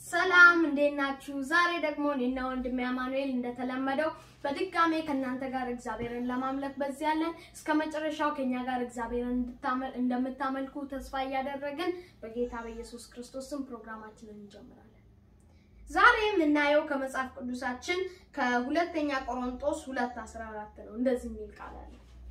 ሰላም እንዴት ናችሁ? ዛሬ ደግሞ እኔና ወንድሜ አማኑኤል እንደተለመደው በድጋሜ ከእናንተ ጋር እግዚአብሔርን ለማምለክ በዚህ ያለን እስከ መጨረሻው ከኛ ጋር እግዚአብሔርን እንደምታመልኩ ተስፋ እያደረግን በጌታ በኢየሱስ ክርስቶስ ስም ፕሮግራማችንን እንጀምራለን። ዛሬ የምናየው ከመጽሐፍ ቅዱሳችን ከሁለተኛ ቆሮንጦስ ሁለት አስራ አራት ነው። እንደዚህ የሚል ቃል አለ።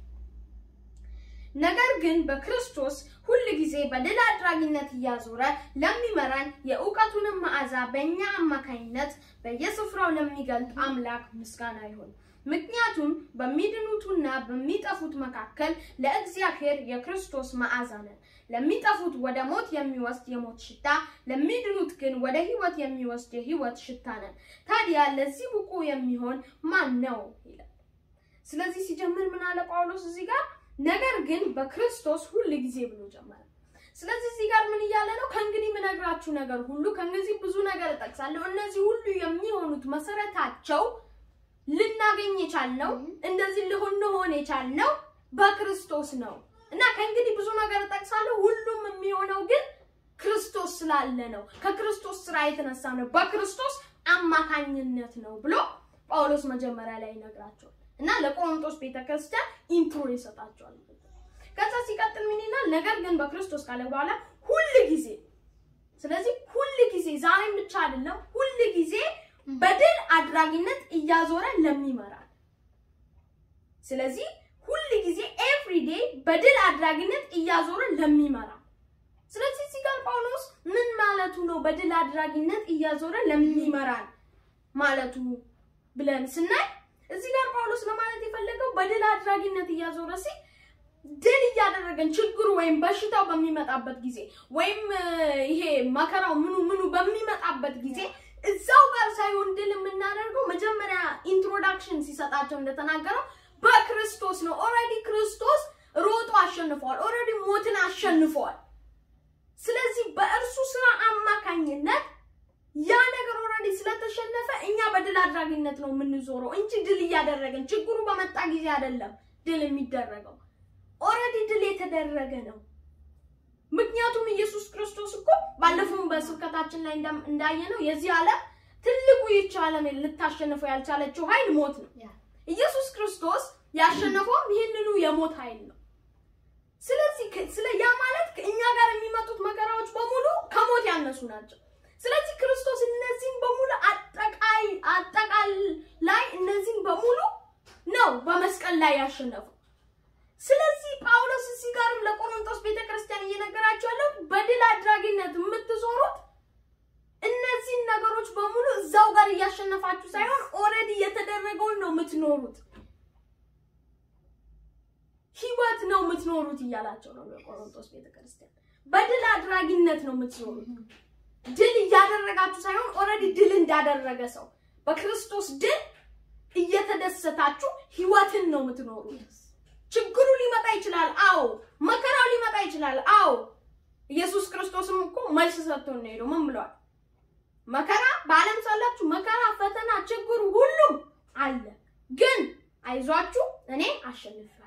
ነገር ግን በክርስቶስ ሁል ጊዜ በድል አድራጊነት እያዞረ ለሚመራን የእውቀቱንም መዓዛ በእኛ አማካኝነት በየስፍራው ለሚገልጥ አምላክ ምስጋና ይሁን። ምክንያቱም በሚድኑቱና በሚጠፉት መካከል ለእግዚአብሔር የክርስቶስ መዓዛ ነን። ለሚጠፉት ወደ ሞት የሚወስድ የሞት ሽታ፣ ለሚድኑት ግን ወደ ሕይወት የሚወስድ የሕይወት ሽታ ነን። ታዲያ ለዚህ ብቁ የሚሆን ማን ነው ይላል። ስለዚህ ሲጀምር ምን አለ ጳውሎስ እዚህ ጋር ነገር ግን በክርስቶስ ሁል ጊዜ ብሎ ጀመረ። ስለዚህ እዚህ ጋር ምን እያለ ነው? ከእንግዲህ የምነግራችሁ ነገር ሁሉ ከእንግዲህ ብዙ ነገር እጠቅሳለሁ። እነዚህ ሁሉ የሚሆኑት መሰረታቸው ልናገኝ የቻልነው እንደዚህ ልንሆን የቻልነው በክርስቶስ ነው እና ከእንግዲህ ብዙ ነገር እጠቅሳለሁ። ሁሉም የሚሆነው ግን ክርስቶስ ስላለ ነው። ከክርስቶስ ስራ የተነሳ ነው። በክርስቶስ አማካኝነት ነው ብሎ ጳውሎስ መጀመሪያ ላይ ይነግራቸዋል። እና ለቆሮንቶስ ቤተክርስቲያን ኢንትሮ ይሰጣቸዋል። ከዛ ሲቀጥል ምን ይላል? ነገር ግን በክርስቶስ ካለ በኋላ ሁል ጊዜ ስለዚህ ሁል ጊዜ ዛሬም ብቻ አይደለም፣ ሁል ጊዜ በድል አድራጊነት እያዞረ ለሚመራል። ስለዚህ ሁል ጊዜ ኤቭሪዴ በድል አድራጊነት እያዞረ ለሚመራል። ስለዚህ እዚህ ጋር ጳውሎስ ምን ማለቱ ነው? በድል አድራጊነት እያዞረ ለሚመራል ማለቱ ብለን ስናይ እዚህ ጋር ጳውሎስ ለማለት የፈለገው በድል አድራጊነት እያዞረ ሲል ድል እያደረገን ችግሩ ወይም በሽታው በሚመጣበት ጊዜ ወይም ይሄ መከራው ምኑ ምኑ በሚመጣበት ጊዜ እዛው ጋር ሳይሆን ድል የምናደርገው መጀመሪያ ኢንትሮዳክሽን ሲሰጣቸው እንደተናገረው በክርስቶስ ነው። ኦልሬዲ ክርስቶስ ሮጦ አሸንፈዋል። ኦልሬዲ ሞትን አሸንፈዋል። ስለዚህ በእርሱ ስራ አማካኝነት ያ ነገር ኦልሬዲ ስለተሸነፈ እኛ በድል አድራጊነት ነው የምንዞረው እንጂ ድል እያደረግን ችግሩ በመጣ ጊዜ አይደለም ድል የሚደረገው። ኦልሬዲ ድል የተደረገ ነው። ምክንያቱም ኢየሱስ ክርስቶስ እኮ ባለፈውም በስብከታችን ላይ እንዳየነው የዚህ ዓለም ትልቁ ይህች ዓለም ልታሸንፈው ያልቻለችው ኃይል ሞት ነው። ኢየሱስ ክርስቶስ ያሸነፈውም ይህንኑ የሞት ኃይል ነው። ስለዚህ ስለ ያ ማለት እኛ ጋር የሚመጡት መከራዎች በሙሉ ከሞት ያነሱ ናቸው። ስለዚህ ክርስቶስ እነዚህን በሙሉ አጠቃይ አጠቃል ላይ እነዚህን በሙሉ ነው በመስቀል ላይ ያሸነፈው። ስለዚህ ጳውሎስ እዚህ ጋርም ለቆሮንቶስ ቤተክርስቲያን እየነገራቸው ያለው በድል አድራጊነት የምትዞሩት እነዚህን ነገሮች በሙሉ እዛው ጋር እያሸነፋችሁ ሳይሆን ኦልሬዲ የተደረገውን ነው የምትኖሩት። ህይወት ነው የምትኖሩት እያላቸው ነው ለቆሮንቶስ ቤተክርስቲያን። በድል አድራጊነት ነው የምትኖሩት። ድል እያደረጋችሁ ሳይሆን ኦልሬዲ ድል እንዳደረገ ሰው በክርስቶስ ድል እየተደሰታችሁ ህይወትን ነው የምትኖሩት። ችግሩ ሊመጣ ይችላል። አዎ፣ መከራው ሊመጣ ይችላል። አዎ፣ ኢየሱስ ክርስቶስም እኮ መልስ ሰጥቶ ነው ሄደው ምን ብለዋል? መከራ በዓለም ሳላችሁ መከራ፣ ፈተና፣ ችግሩ ሁሉም አለ፣ ግን አይዟችሁ እኔ አሸንፌዋለሁ።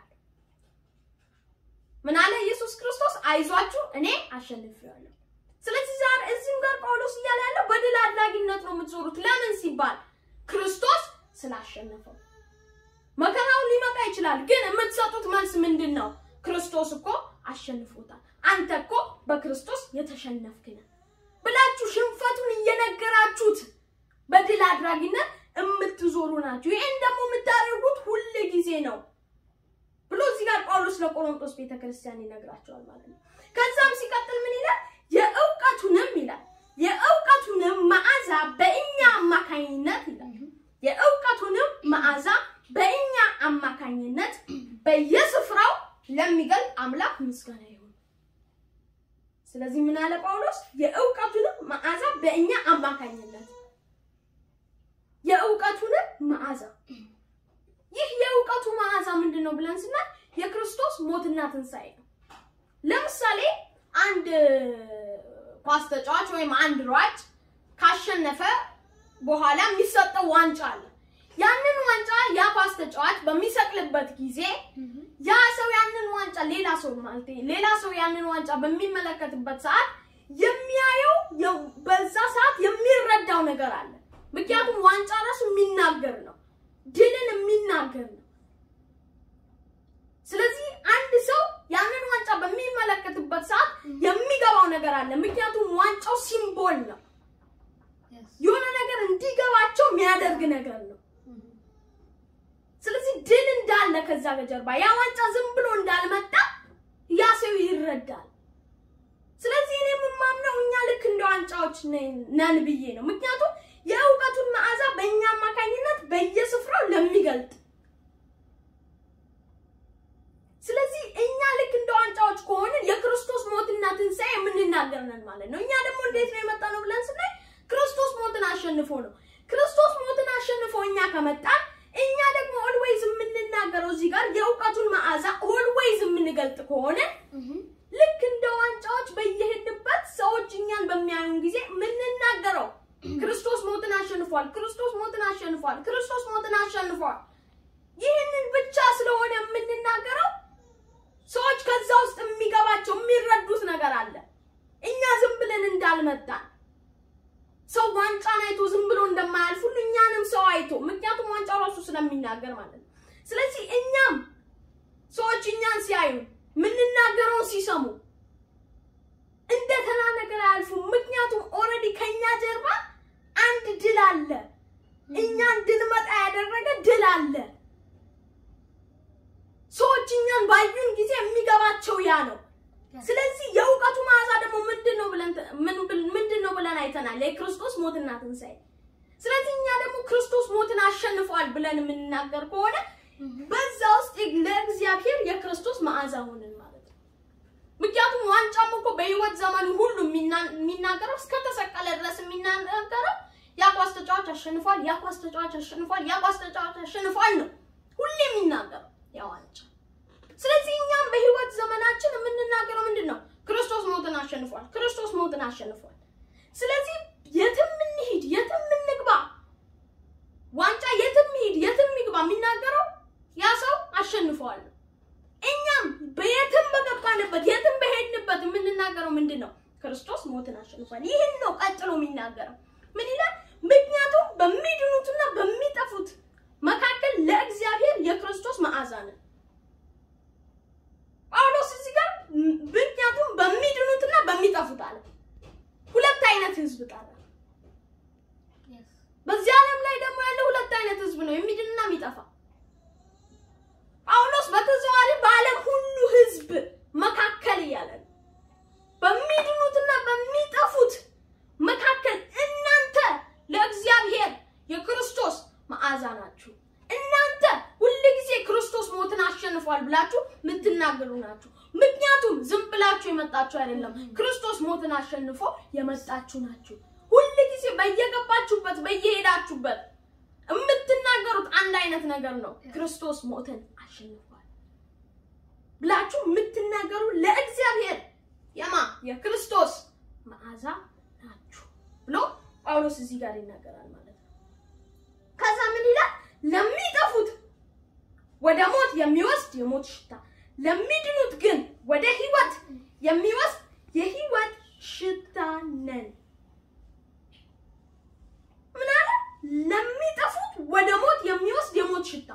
ምን አለ ኢየሱስ ክርስቶስ? አይዟችሁ እኔ አሸንፌዋለሁ። ስለዚህ ዛሬ እዚህም ጋር ጳውሎስ እያለ ያለው በድል አድራጊነት ነው የምትዞሩት። ለምን ሲባል ክርስቶስ ስላሸነፈው። መከራው ሊመጣ ይችላል፣ ግን የምትሰጡት መልስ ምንድን ነው? ክርስቶስ እኮ አሸንፎታል፣ አንተ እኮ በክርስቶስ የተሸነፍክ ነህ ብላችሁ ሽንፈቱን እየነገራችሁት በድል አድራጊነት የምትዞሩ ናችሁ። ይሄን ደግሞ የምታደርጉት ሁል ጊዜ ነው ብሎ እዚህ ጋር ጳውሎስ ለቆሮንቶስ ቤተክርስቲያን ይነግራቸዋል ማለት ነው። ከዛም ሲቀጥል ምን ይላል? የእውቀቱንም ይላል የእውቀቱንም መዓዛ በእኛ አማካኝነት ይላል የእውቀቱንም መዓዛ በእኛ አማካኝነት በየስፍራው ለሚገልጥ አምላክ ምስጋና ይሁን። ስለዚህ ምን አለ ጳውሎስ? የእውቀቱንም መዓዛ በእኛ አማካኝነት የእውቀቱንም መዓዛ ይህ የእውቀቱ መዓዛ ምንድን ነው ብለን ስናል የክርስቶስ ሞትና ትንሣኤ ነው። ለምሳሌ አንድ ኳስ ተጫዋች ወይም አንድ ሯጭ ካሸነፈ በኋላ የሚሰጠው ዋንጫ አለ። ያንን ዋንጫ ያ ኳስ ተጫዋች በሚሰቅልበት ጊዜ ያ ሰው ያንን ዋንጫ ሌላ ሰው ማለት ሌላ ሰው ያንን ዋንጫ በሚመለከትበት ሰዓት የሚያየው በዛ ሰዓት የሚረ የሚረዳው ነገር አለ። ምክንያቱም ዋንጫ ራሱ የሚናገር ነው፣ ድልን የሚናገር ነው። ስለዚህ አንድ ሰው ያንን ዋንጫ በሚመለከትበት ሰዓት የሚገባው ነገር አለ። ምክንያቱም ዋንጫው ሲምቦል ነው፣ የሆነ ነገር እንዲገባቸው የሚያደርግ ነገር ነው። ስለዚህ ድል እንዳለ ከዛ ከጀርባ ያ ዋንጫ ዝም ብሎ እንዳልመጣ ያ ሰው ይረዳል። ስለዚህ እኔ የምማምነው እኛ ልክ እንደ ዋንጫዎች ነን ብዬ ነው። ምክንያቱም የእውቀቱን መዓዛ በእኛ አማካኝነት በየስፍራው ለሚገልጥ ስለዚህ እኛ ልክ እንደ ዋንጫዎች ከሆንን የክርስቶስ ሞትና ትንሣኤ የምንናገር ነን ማለት ነው። እኛ ደግሞ እንዴት ነው የመጣ ነው ብለን ስናይ ክርስቶስ ሞትን አሸንፎ ነው። ክርስቶስ ሞትን አሸንፎ እኛ ከመጣን እኛ ደግሞ ኦልዌይዝ የምንናገረው እዚህ ጋር የእውቀቱን መዓዛ ኦልዌይዝ የምንገልጥ ከሆነ ልክ እንደ ዋንጫዎች በየሄድንበት ሰዎች እኛን በሚያዩን ጊዜ የምንናገረው ክርስቶስ ሞትን አሸንፏል፣ ክርስቶስ ሞትን አሸንፏል፣ ክርስቶስ ሞትን አሸንፏል። ይህንን ብቻ ስለሆነ የምንናገረው ሰዎች ከዛ ውስጥ የሚገባቸው የሚረዱት ነገር አለ። እኛ ዝም ብለን እንዳልመጣን ሰው ዋንጫን አይቶ ዝም ብሎ እንደማያልፍ ሁሉ እኛንም ሰው አይቶ ምክንያቱም ዋንጫው ራሱ ስለሚናገር ማለት ነው። ስለዚህ እኛም ሰዎች እኛን ሲያዩ የምንናገረውን ሲሰሙ እንደ ተራ ነገር አያልፉም። ምክንያቱም ኦልሬዲ ከኛ ጀርባ አንድ ድል አለ። እኛ እንድንመጣ ያደረገ ድል አለ። ሰዎች እኛን ባዩን ጊዜ የሚገባቸው ያ ነው። ስለዚህ የእውቀቱ መዓዛ ደግሞ ምንድን ነው ብለን ምንድን ነው ብለን አይተናል፣ የክርስቶስ ሞትና ትንሣኤ። ስለዚህ እኛ ደግሞ ክርስቶስ ሞትን አሸንፏል ብለን የምንናገር ከሆነ በዛ ውስጥ ለእግዚአብሔር የክርስቶስ መዓዛ ሆንን ማለት ነው። ምክንያቱም ዋንጫም እኮ በህይወት ዘመኑ ሁሉ የሚናገረው እስከተሰቀለ ድረስ የሚናገረው ያ ኳስ ተጫዋች አሸንፏል፣ ያ ኳስ ተጫዋች አሸንፏል፣ ያ ኳስ ተጫዋች አሸንፏል ነው ሁሌ የሚናገረው ያ ዋንጫ። ስለዚህ እኛም በህይወት ዘመናችን የምንናገረው ምንድን ነው? ክርስቶስ ሞትን አሸንፏል፣ ክርስቶስ ሞትን አሸንፏል። ስለዚህ የትም እንሂድ፣ የትም እንግባ፣ ዋንጫ የትም ሂድ፣ የትም ይግባ የሚናገረው ያ ሰው አሸንፈዋል። እኛም በየትም በገባንበት የትም በሄድንበት የምንናገረው ምንድን ነው? ክርስቶስ ሞትን አሸንፏል። ይህን ነው ቀጥሎ የሚናገረው። ምን ይላል? ምክንያቱም በሚድኑትና በሚጠፉት መካከል ለእግዚአብሔር የክርስቶስ መዓዛ ነን። ጳውሎስ እዚህ ጋር ምክንያቱም በሚድኑትና በሚጠፉት አለ። ሁለት አይነት ህዝብ ጠራ። በዚህ ዓለም ላይ ደግሞ ያለው ሁለት አይነት ህዝብ ነው፣ የሚድንና የሚጠፋ። ጳውሎስ በተዘዋዋሪ በዓለም ሁሉ ህዝብ መካከል እያለ ነው። በሚድኑትና በሚጠፉት መካከል እናንተ ለእግዚአብሔር የክርስቶስ መዓዛ ናችሁ። እናንተ ሁልጊዜ ክርስቶስ ሞትን አሸንፏል ብላችሁ የምትናገሩ ናችሁ። ምክንያቱም ዝም ብላችሁ የመጣችሁ አይደለም፣ ክርስቶስ ሞትን አሸንፎ የመጣችሁ ናችሁ። ሁልጊዜ በየገባችሁበት በየሄዳችሁበት የምትናገሩት አንድ አይነት ነገር ነው። ክርስቶስ ሞትን አሸንፏል ብላችሁ የምትናገሩ ለእግዚአብሔር የማ የክርስቶስ መዓዛ ናችሁ ብሎ ጳውሎስ እዚህ ጋር ይናገራል ማለት ነው። ከዛ ምን ይላል? ለሚጠፉት ወደ ሞት የሚወስድ የሞት ሽታ፣ ለሚድኑት ግን ወደ ህይወት የሚወስድ የህይወት ሽታ ነን። ምን አለ? ለሚጠፉት ወደ ሞት የሚወስድ የሞት ሽታ፣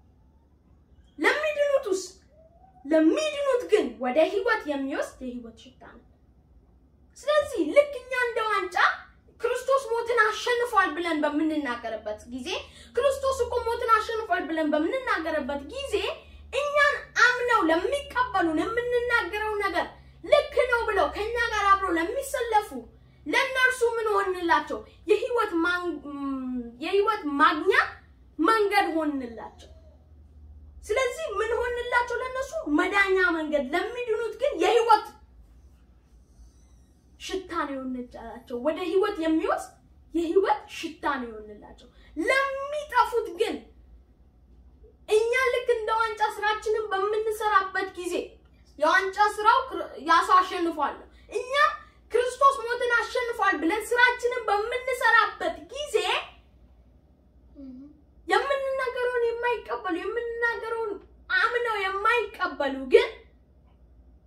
ለሚድኑትስ ለሚድኑት ግን ወደ ህይወት የሚወስድ የህይወት ሽታ ነው። ስለዚህ ልክ እኛ እንደ ዋንጫ ክርስቶስ ሞትን አሸንፏል ብለን በምንናገርበት ጊዜ ክርስቶስ እኮ ሞትን አሸንፏል ብለን በምንናገርበት ጊዜ እኛን አምነው ለሚቀበሉን የምንናገረው ነገር ልክ ነው ብለው ከኛ ጋር አብረው ለሚሰለፉ ለእነርሱ ምን ሆንላቸው? የህይወት የህይወት ማግኛ መንገድ ሆንላቸው። ስለዚህ ምን ሆንላቸው? ለእነሱ መዳኛ መንገድ፣ ለሚድኑት ግን የህይወት ሽታ ነው የሆንላቸው። ወደ ህይወት የሚወስድ የህይወት ሽታ ነው የሆንላቸው። ለሚጠፉት ግን እኛ ልክ እንደ ዋንጫ ስራችንን በምንሰራበት ጊዜ የዋንጫ ስራው ያ ሰው አሸንፏል። እኛ ክርስቶስ ሞትን አሸንፏል ብለን ስራችንን በምንሰራበት ጊዜ የምንናገረውን የማይቀበሉ የምንናገረውን አምነው የማይቀበሉ ግን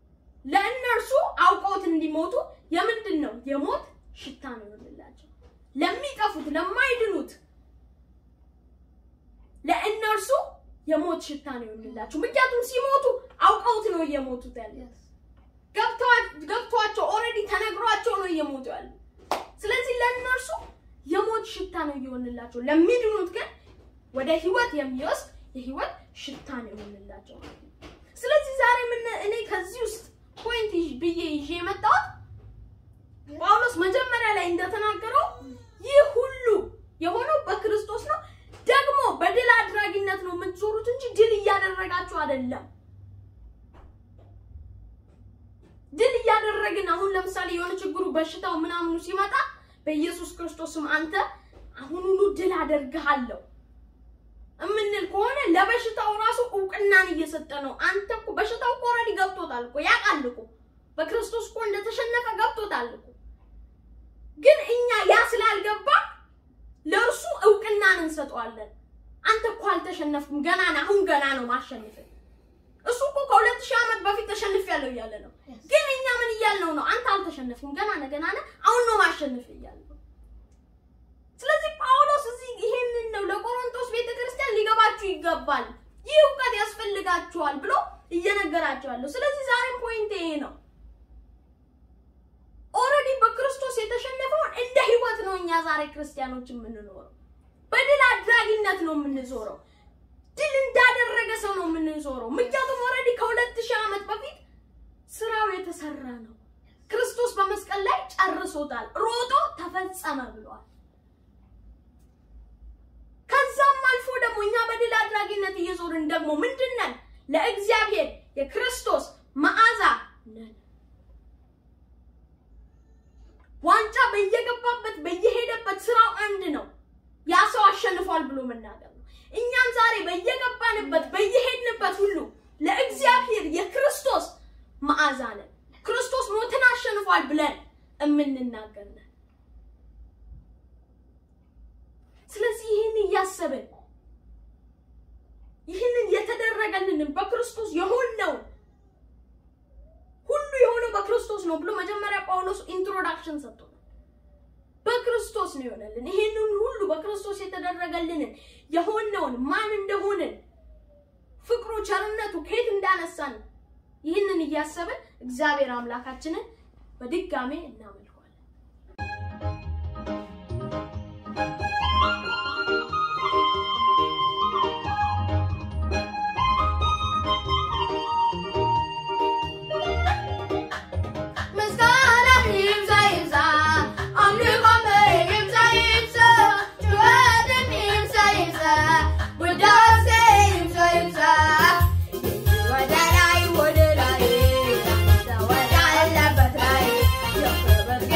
ለእነርሱ አውቀውት እንዲሞቱ የምንድን ነው የሞት ሽታ ነው ይሆንላቸው። ለሚጠፉት ለማይድኑት ለእነርሱ የሞት ሽታ ነው ይሆንላቸው። ምክንያቱም ሲሞቱ አውቀውት ነው እየሞቱት ያለ ገብቷቸው ኦልሬዲ ተነግሯቸው ነው እየሞቱ ያለ። ስለዚህ ለእነርሱ የሞት ሽታ ነው እየሆንላቸው፣ ለሚድኑት ግን ወደ ህይወት የሚወስድ የህይወት ሽታ ነው ይሆንላቸው ማለት ነው። ስለዚህ ዛሬ ምን እኔ ከዚህ ውስጥ ፖይንት ብዬ ይዤ የመጣሁት ጳውሎስ መጀመሪያ ላይ እንደተናገረው ይህ ሁሉ የሆነው በክርስቶስ ነው። ደግሞ በድል አድራጊነት ነው የምትዞሩት እንጂ ድል እያደረጋችሁ አይደለም። ድል እያደረግን አሁን ለምሳሌ የሆነ ችግሩ በሽታው ምናምኑ ሲመጣ በኢየሱስ ክርስቶስም አንተ አሁኑኑ ድል አደርግሃለሁ እምንል ከሆነ ለበሽታው ራሱ እውቅናን እየሰጠ ነው። አንተ እኮ በሽታው እኮ ኦልሬዲ ገብቶታል እኮ ያውቃል እኮ በክርስቶስ እኮ እንደተሸነፈ ገብቶታል እኮ። ግን እኛ ያ ስላልገባ ለእርሱ እውቅናን እንሰጠዋለን። አንተ እኮ አልተሸነፍኩም፣ ገና ነህ፣ አሁን ገና ነው ማሸነፍ። እሱ እኮ ከሁለት ሺህ ዓመት በፊት ተሸንፌያለሁ እያለ ነው። ግን እኛ ምን እያልነው ነው? አንተ አልተሸነፍኩም፣ ገና ነህ፣ ገና ነህ፣ አሁን ነው ማሸነፍ እያለ ነው። ስለዚህ ጳውሎስ እዚህ ይሄንን ነው ለቆሮንቶስ ቤተክርስቲያን ሊገባችሁ ይገባል፣ ይህ እውቀት ያስፈልጋችኋል ብሎ እየነገራቸዋለሁ። ስለዚህ ዛሬም ፖይንት ይሄ ነው። ኦልሬዲ በክርስቶስ የተሸነፈውን እንደ ህይወት ነው እኛ ዛሬ ክርስቲያኖች የምንኖረው። በድል አድራጊነት ነው የምንዞረው። ድል እንዳደረገ ሰው ነው የምንዞረው። ምክንያቱም ኦልሬዲ ከሁለት ሺህ ዓመት በፊት ስራው የተሰራ ነው። ክርስቶስ በመስቀል ላይ ጨርሶታል። ሮጦ ተፈጸመ ብሏል። ከዛም አልፎ ደግሞ እኛ በድል አድራጊነት እየዞርን ደግሞ ምንድን ነን? ለእግዚአብሔር የክርስቶስ መዓዛ ነን። ዋንጫ በየገባበት በየሄደበት ስራው አንድ ነው። ያ ሰው አሸንፏል ብሎ መናገር ነው። እኛም ዛሬ በየገባንበት በየሄድንበት ሁሉ ለእግዚአብሔር የክርስቶስ መዓዛ ነን። ክርስቶስ ሞትን አሸንፏል ብለን የምንናገር ነን። ስለዚህ ይህን እያሰብን ይህንን የተደረገልንን በክርስቶስ የሆነውን ሁሉ የሆነው በክርስቶስ ነው ብሎ መጀመሪያ ጳውሎስ ኢንትሮዳክሽን ሰጥቶናል። በክርስቶስ ነው የሆነልን። ይህንን ሁሉ በክርስቶስ የተደረገልንን የሆነውን ማን እንደሆንን ፍቅሩ፣ ቸርነቱ ከየት እንዳነሳን ይህንን እያሰብን እግዚአብሔር አምላካችንን በድጋሜ እናመልከዋለን። ወደ ላይ ወደ ላይ ወደ አለበት ላይ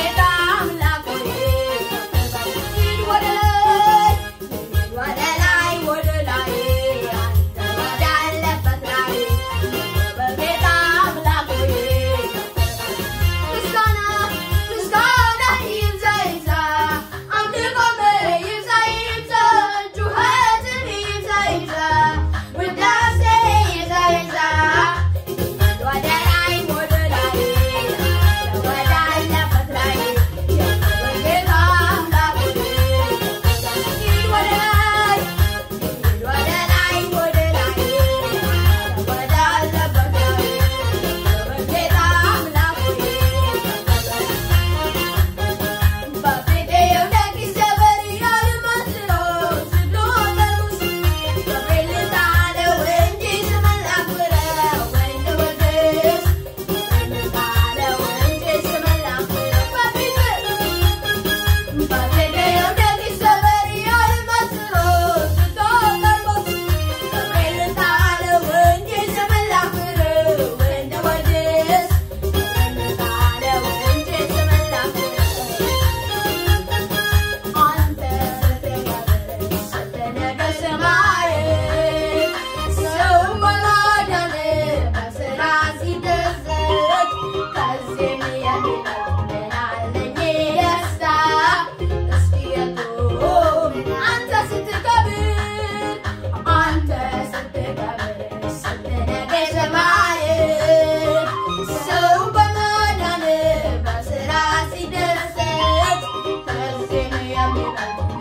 አሜን አሜን